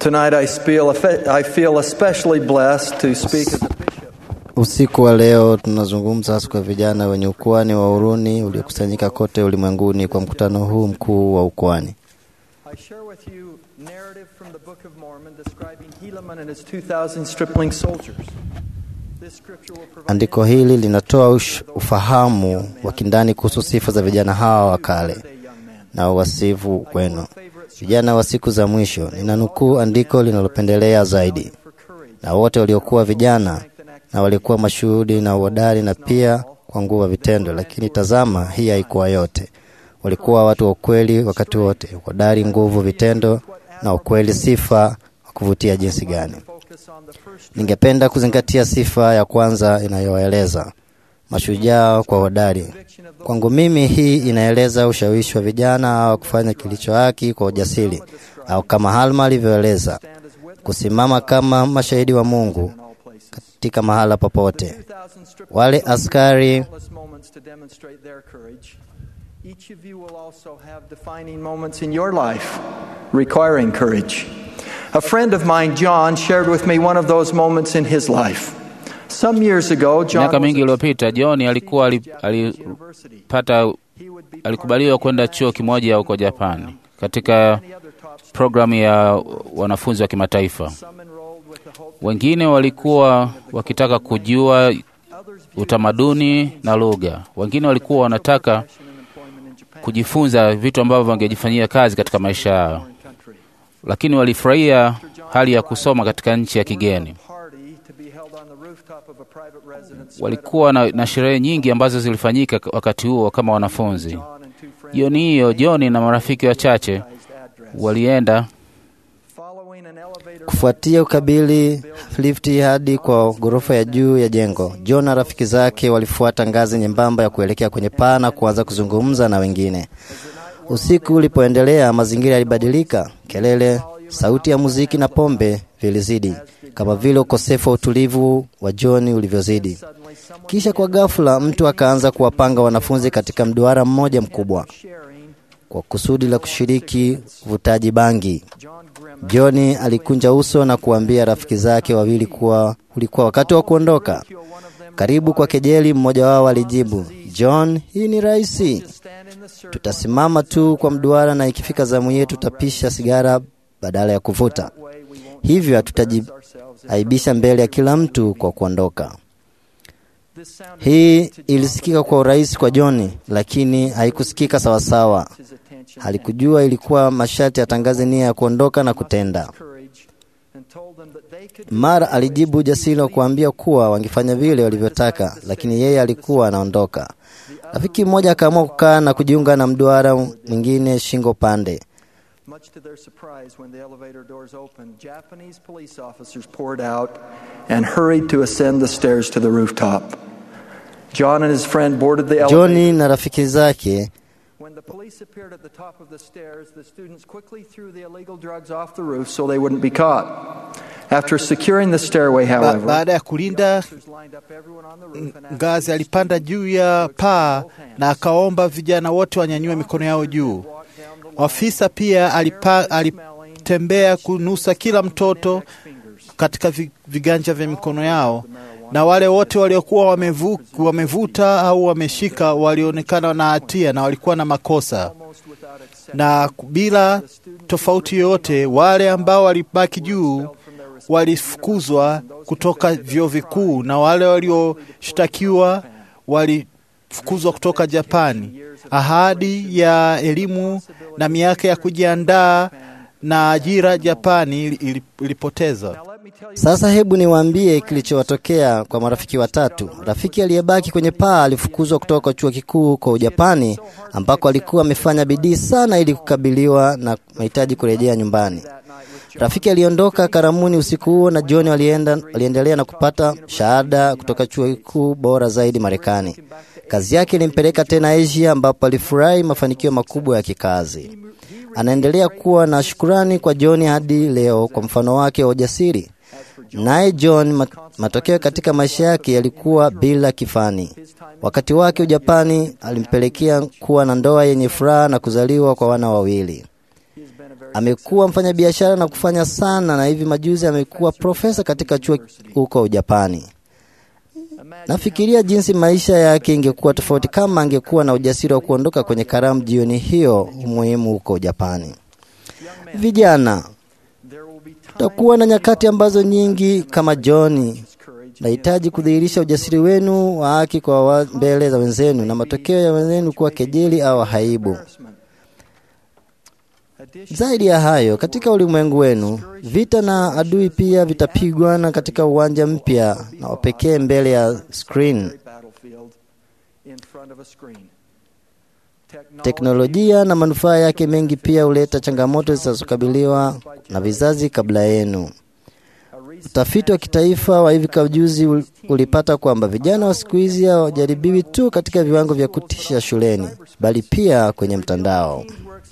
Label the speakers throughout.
Speaker 1: Tonight I feel, I feel especially blessed to speak as a bishop.
Speaker 2: Usiku wa leo tunazungumza hasa kwa vijana wenye ukwani wa Uruni uliokusanyika kote ulimwenguni kwa mkutano huu mkuu wa ukwani.
Speaker 1: I share with you narrative from the Book of Mormon describing Helaman and his 2,000 stripling soldiers. This scripture will provide
Speaker 2: Andiko hili linatoa ush, ufahamu wa kindani kuhusu sifa za vijana hawa wa kale
Speaker 1: day young men.
Speaker 2: na uwasifu wenu, vijana wa siku za mwisho. Ninanukuu andiko linalopendelea zaidi,
Speaker 1: For courage,
Speaker 2: na wote waliokuwa vijana na walikuwa mashuhudi na uhodari na pia kwa nguvu ya vitendo. Lakini tazama, hii haikuwa yote. Walikuwa watu wa ukweli wakati wote, uhodari, nguvu, vitendo na ukweli, sifa wa kuvutia jinsi gani!
Speaker 1: focus on the first
Speaker 2: Ningependa kuzingatia sifa ya kwanza inayoeleza mashujaa kwa hodari. Kwangu mimi, hii inaeleza ushawishi wa vijana hawa kufanya kilicho haki kwa ujasiri, au kama Halma alivyoeleza,
Speaker 1: stand as witness
Speaker 2: kusimama kama mashahidi wa Mungu
Speaker 1: in all places.
Speaker 2: katika mahala popote.
Speaker 1: 2,000 stripling
Speaker 2: Wale
Speaker 1: soldiers
Speaker 2: askari
Speaker 1: had countless moments to demonstrate their courage. Each of you will also have defining moments in your life requiring courage. A friend of mine, John, shared with me one of those moments in his life. Some years ago, John
Speaker 3: Miaka
Speaker 1: was
Speaker 3: mingi
Speaker 1: a
Speaker 3: iliyopita John alikuwa ali-
Speaker 1: Japanese university.
Speaker 3: alipata
Speaker 1: He would be
Speaker 3: alikubaliwa kwenda chuo kimoja huko Japani katika
Speaker 1: many other top students.
Speaker 3: programu ya wanafunzi wa kimataifa.
Speaker 1: Some enrolled with the hope
Speaker 3: Wengine walikuwa wakitaka kujua
Speaker 1: others viewed
Speaker 3: utamaduni na lugha. Wengine walikuwa wanataka
Speaker 1: passion and employment in Japan,
Speaker 3: kujifunza vitu ambavyo wangejifanyia kazi katika maisha yao,
Speaker 1: foreign country.
Speaker 3: lakini walifurahia hali ya kusoma katika nchi ya kigeni.
Speaker 1: Party to be held on the rooftop of a private residence spread
Speaker 3: Walikuwa na, na sherehe nyingi ambazo zilifanyika wakati huo kama wanafunzi.
Speaker 1: John and two friends
Speaker 3: Jioni hiyo John na marafiki wachache
Speaker 1: address.
Speaker 3: walienda
Speaker 1: Following an elevator
Speaker 2: kufuatia ukabili lifti hadi kwa ghorofa ya juu ya jengo. John na rafiki zake walifuata ngazi nyembamba ya kuelekea kwenye paa na kuanza kuzungumza na wengine. Usiku ulipoendelea, mazingira yalibadilika. Kelele, sauti ya muziki na pombe vilizidi, kama vile ukosefu wa utulivu wa John ulivyozidi.
Speaker 1: suddenly someone
Speaker 2: Kisha kwa ghafla, mtu akaanza kuwapanga wanafunzi katika mduara mmoja mkubwa
Speaker 1: sharing
Speaker 2: kwa kusudi la kushiriki uvutaji bangi.
Speaker 1: John Grimm
Speaker 2: John alikunja uso na kuambia rafiki zake wawili kuwa ulikuwa wakati wa kuondoka.
Speaker 1: one of them
Speaker 2: Karibu kwa kejeli, mmoja wao alijibu, John, hii ni rahisi,
Speaker 1: stand in the circle
Speaker 2: tutasimama tu kwa mduara na ikifika zamu yetu tutapisha sigara badala ya kuvuta.
Speaker 1: way we won't
Speaker 2: Hivyo
Speaker 1: ourselves
Speaker 2: hatutajiaibisha mbele ya kila mtu kwa kuondoka.
Speaker 1: this sounded
Speaker 2: Hii ilisikika kwa urahisi kwa John, lakini haikusikika sawasawa.
Speaker 1: his attention
Speaker 2: Halikujua ilikuwa masharti atangaze nia ya kuondoka na kutenda.
Speaker 1: courage and told them that they could
Speaker 2: Mara alijibu ujasiri wa kuambia kuwa wangefanya vile walivyotaka, lakini yeye alikuwa anaondoka. Rafiki mmoja akaamua kukaa na kujiunga na mduara mwingine shingo pande.
Speaker 1: Much to their surprise, when the elevator doors opened, Japanese police officers poured out and hurried to ascend the stairs to the rooftop. John and his friend boarded the elevator.
Speaker 2: Johni na rafiki zake
Speaker 1: When the police appeared at the top of the stairs, the students quickly threw the illegal drugs off the roof so they wouldn't be caught. After securing the stairway,
Speaker 4: Ba
Speaker 1: however,
Speaker 4: baada ya kulinda
Speaker 1: officers lined up everyone on the roof and asked
Speaker 4: ngazi, alipanda juu ya paa na akaomba vijana wote wanyanyue mikono yao juu.
Speaker 1: walk down the line,
Speaker 4: Afisa pia alipa, alitembea kunusa kila mtoto katika vi- viganja vya mikono yao, na wale wote waliokuwa wamevu, wamevuta au wameshika walionekana na hatia na walikuwa na makosa,
Speaker 1: almost without exception.
Speaker 4: na bila tofauti yoyote, wale ambao walibaki juu walifukuzwa kutoka vyuo vikuu na wale walioshtakiwa walifukuzwa kutoka Japani. Ahadi ya elimu na miaka ya kujiandaa na ajira Japani ili- ili- ilipoteza.
Speaker 1: Now let me tell you
Speaker 2: Sasa hebu niwaambie kilichowatokea kwa marafiki watatu. Rafiki aliyebaki kwenye paa alifukuzwa kutoka chuo kikuu kwa Ujapani ambako alikuwa amefanya bidii sana ili kukabiliwa na mahitaji kurejea nyumbani. Rafiki aliondoka karamuni usiku huo na John walienda, waliendelea na kupata shahada kutoka chuo kikuu bora zaidi Marekani. Kazi yake ilimpeleka tena Asia ambapo alifurahi mafanikio makubwa ya kikazi. Anaendelea kuwa na shukurani kwa John hadi leo kwa mfano wake wa ujasiri. Naye John, mat- matokeo katika maisha yake yalikuwa bila kifani. Wakati wake Ujapani alimpelekea kuwa na ndoa yenye furaha na kuzaliwa kwa wana wawili.
Speaker 1: he's been a very
Speaker 2: Amekuwa mfanyabiashara na kufanya sana, na hivi majuzi amekuwa profesa katika chuo huko Japani. Nafikiria jinsi maisha yake ingekuwa tofauti kama angekuwa na ujasiri wa kuondoka kwenye karamu jioni hiyo muhimu huko Japani. Vijana, takuwa na nyakati ambazo nyingi kama John nahitaji kudhihirisha ujasiri wenu wa haki kwa wa mbele za wenzenu, na matokeo ya wenzenu kuwa kejeli au haibu. Zaidi ya hayo, katika ulimwengu wenu, vita na adui pia vitapigwana katika uwanja mpya na wapekee mbele ya screen. Teknolojia na manufaa yake mengi pia huleta changamoto zinazokabiliwa na vizazi kabla yenu. Utafiti wa kitaifa wa hivi juzi ulipata kwamba vijana wa siku hizi hawajaribiwi tu katika viwango vya kutisha shuleni, bali pia kwenye mtandao.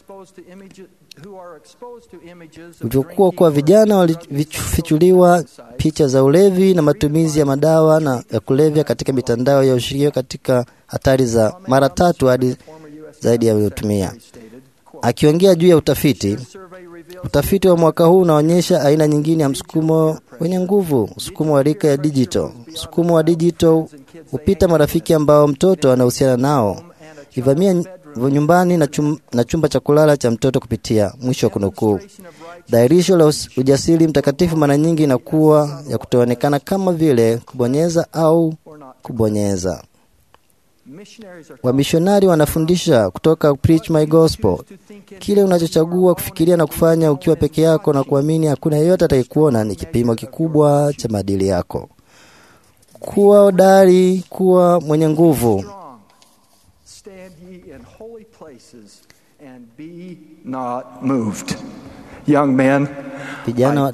Speaker 2: Ulivyokuwa kuwa vijana walifichuliwa picha za ulevi na matumizi ya madawa na ya kulevya katika mitandao ya ushirika katika hatari za mara tatu hadi zaidi ya waliotumia. Akiongea juu ya utafiti, utafiti wa mwaka huu unaonyesha aina nyingine ya msukumo wenye nguvu, msukumo wa rika ya digital. Msukumo wa digital hupita marafiki ambao mtoto anahusiana nao, ivamia nyumbani na, chum, na chumba cha kulala cha mtoto kupitia. Mwisho wa kunukuu. Dhairisho la ujasiri mtakatifu mara nyingi inakuwa ya kutoonekana kama vile kubonyeza au kubonyeza. Wamishonari wanafundisha kutoka Preach My Gospel, kile unachochagua kufikiria na kufanya ukiwa peke yako na kuamini hakuna yeyote atakayekuona ni kipimo kikubwa cha maadili yako. Kuwa hodari, kuwa mwenye nguvu. Vijana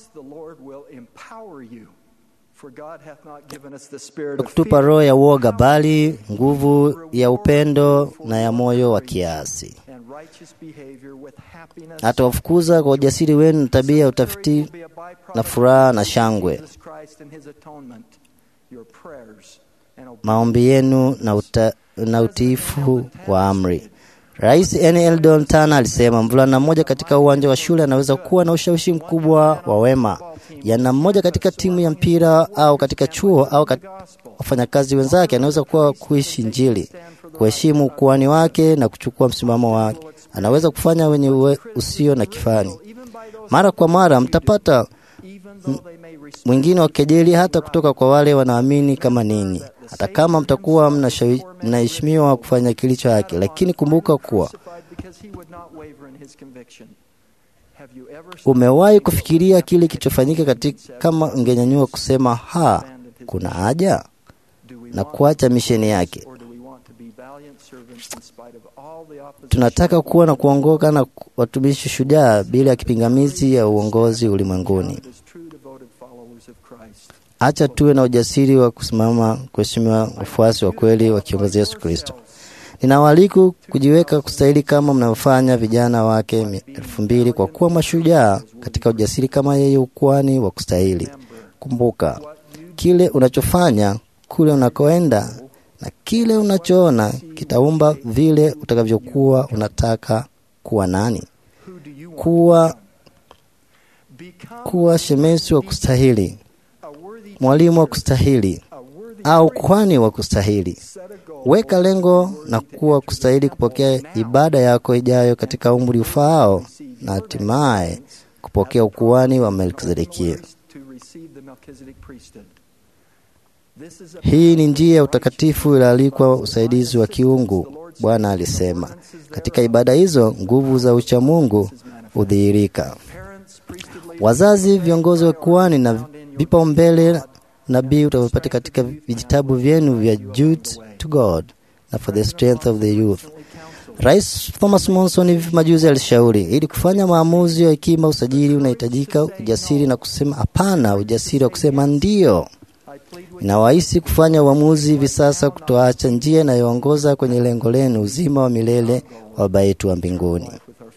Speaker 2: kutupa roho ya uoga, bali nguvu ya upendo na ya moyo wa kiasi. Atawafukuza kwa ujasiri wenu na tabia ya utafiti na furaha na shangwe, maombi yenu na, uta, na utiifu wa amri. Rais N. Eldon Tana alisema mvulana mmoja katika uwanja wa shule anaweza kuwa na ushawishi mkubwa wa wema. Yana mmoja katika timu ya mpira au katika chuo au kat... wafanyakazi wenzake anaweza kuwa kuishi Injili, kuheshimu ukuani wake na kuchukua msimamo wake. Anaweza kufanya wenye uwe usio na kifani. Mara kwa mara mtapata mwingine wa kejeli, hata kutoka kwa wale wanaamini kama ninyi hata kama mtakuwa mnaheshimiwa kufanya kilicho haki, lakini kumbuka kuwa umewahi kufikiria kile kilichofanyika katika, kama ungenyanyua kusema ha, kuna haja na kuacha misheni yake. Tunataka kuwa na kuongoka na watumishi shujaa bila ya kipingamizi ya uongozi ulimwenguni. Acha tuwe na ujasiri wa kusimama kuheshimiwa wafuasi wa kweli wa kiongozi Yesu Kristo. Ninawaalika kujiweka kustahili kama mnavyofanya vijana wake elfu mbili kwa kuwa mashujaa katika ujasiri kama yeye ukwani wa kustahili. Kumbuka kile unachofanya, kule unakoenda na kile unachoona kitaumba vile utakavyokuwa unataka kuwa nani, kuwa kuwa shemesi wa kustahili mwalimu wa kustahili au kuhani wa kustahili. Weka lengo na kuwa kustahili kupokea ibada yako ijayo katika umri ufaao na hatimaye kupokea ukuhani wa Melkizedekia. Hii ni njia ya utakatifu ilialikwa usaidizi wa kiungu. Bwana alisema katika ibada hizo nguvu za uchamungu hudhihirika. Wazazi, viongozi wa kuhani na vipaumbele nabii utavyopata katika vijitabu vyenu vya Jude to God na for the strength of the youth. Rais Thomas Monson hivi majuzi alishauri, ili kufanya maamuzi ya hekima, usajili unahitajika ujasiri na kusema hapana, ujasiri wa kusema ndio. Inawahisi kufanya uamuzi hivi sasa, kutoacha njia inayoongoza kwenye lengo lenu, uzima wa milele wa Baba yetu wa mbinguni.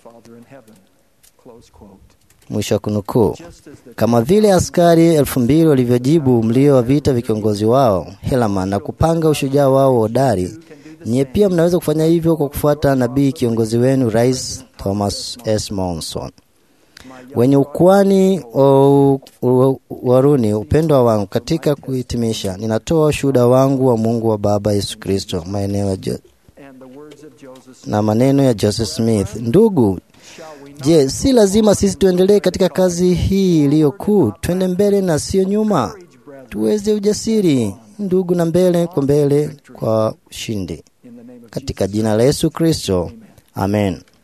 Speaker 2: Mwisho wa kunukuu. Kama vile askari elfu mbili walivyojibu mlio wa vita vya kiongozi wao Helaman na kupanga ushujaa wao hodari, Nyie pia mnaweza kufanya hivyo kwa kufuata nabii kiongozi wenu, Rais Thomas S. Monson. Wenye ukwani wa Waruni, upendo wangu katika kuhitimisha, ninatoa ushuhuda wangu wa Mungu wa Baba Yesu Kristo maeneo ya Jo- na maneno ya Joseph Smith. Ndugu, je, si lazima sisi tuendelee katika kazi hii iliyo kuu? Twende mbele na sio nyuma, tuweze ujasiri ndugu, na mbele kwa mbele kwa ushindi, katika jina la Yesu Kristo, amen.